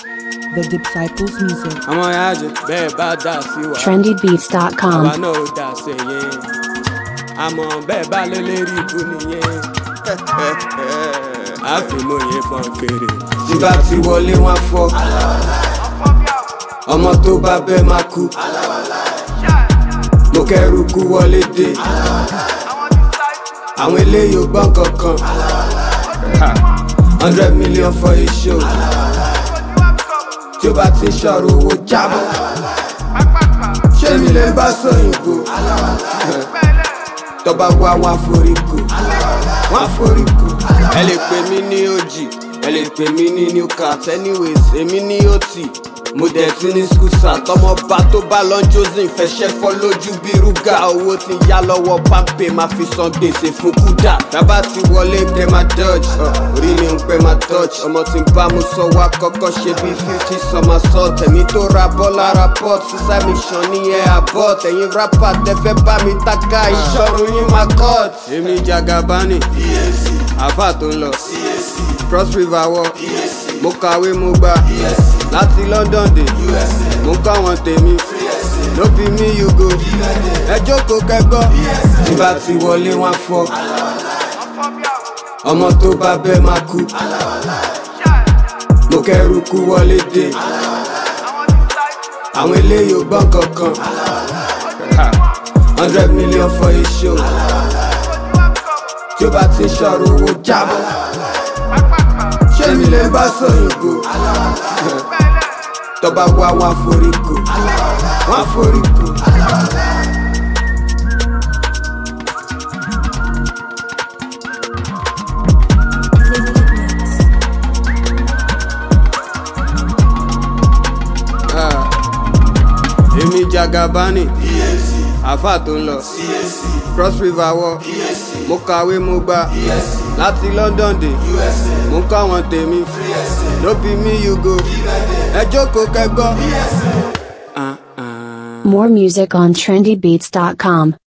The Disciples Music. àwọn ìyájẹ bẹ́ẹ̀ bá dà sí wa àwa trendybeats.com. náà ò dà sí yẹn àmọ́ bẹ́ẹ̀ bá lé lérí ibú nìyẹn àfìmọ̀ yẹn fọ́n fèrè. tí bá ti wọlé wọn fọ ọmọ tó bá bẹ́ẹ̀ máa kú mo kẹ́rù kú wọlé dé àwọn eléyìí ò gbọ́n kankan hundred million for a show tí ó bá ti ṣọ̀rọ̀ owó jábọ̀ ṣé mi lè bá sọ̀yìnbó tọba wá wọn àforíkò wọn àforíkò. ẹ lè pè mí ní ojì ẹ lè pè mí ní new cat anyways èmi ní ot mo dẹ̀ ti ní skusa tọmọ bá tó bá lọ josin fẹsẹ̀ fọ́ lójú bí rúgà owó ti yá lọ́wọ́ pápẹ́ máa fi san gbèsè fún kúdà tábà ti wọlé kẹ́ máa dodge uh, orí mi ń pẹ́ máa touch ọmọ tí ń bá mu sọ wá kọ́kọ́ ṣe bí fifty summer salt ẹ̀mí tó ra bọ́ lára pot sísá mi ṣan ní ẹ̀ abort ẹ̀yin rapper tẹ́fẹ́ bá mi taka ìṣọ́run yín máa cut. èmi jagabani àfà tó ń lọ cross river wọ mo kàwé mo gbà láti london dé mo kọ́ àwọn tèmi no be me you go ẹ jókòó kẹgbọ́ tí bá ti wọlé wọn fọ ọmọ tó bá bẹ́ẹ̀ máa kú mo kẹ́rù kú wọlé dé àwọn eléyìí ò gbọ́n kankan hundred million for a show tí ó bá ti ṣọ̀rọ̀ owó jábọ̀ ṣé mi lè bá sọ̀yìnbó tọba wá wọn àforíkò wọn àforíkò. Ah, èmi jagabani àfà tó ń lọ cross river wọ mo kàwé mo gbà láti london dé mo kọ́ àwọn tèmi no be me you go ẹ jókòó kẹgbọ́. More music on trendybeats.com.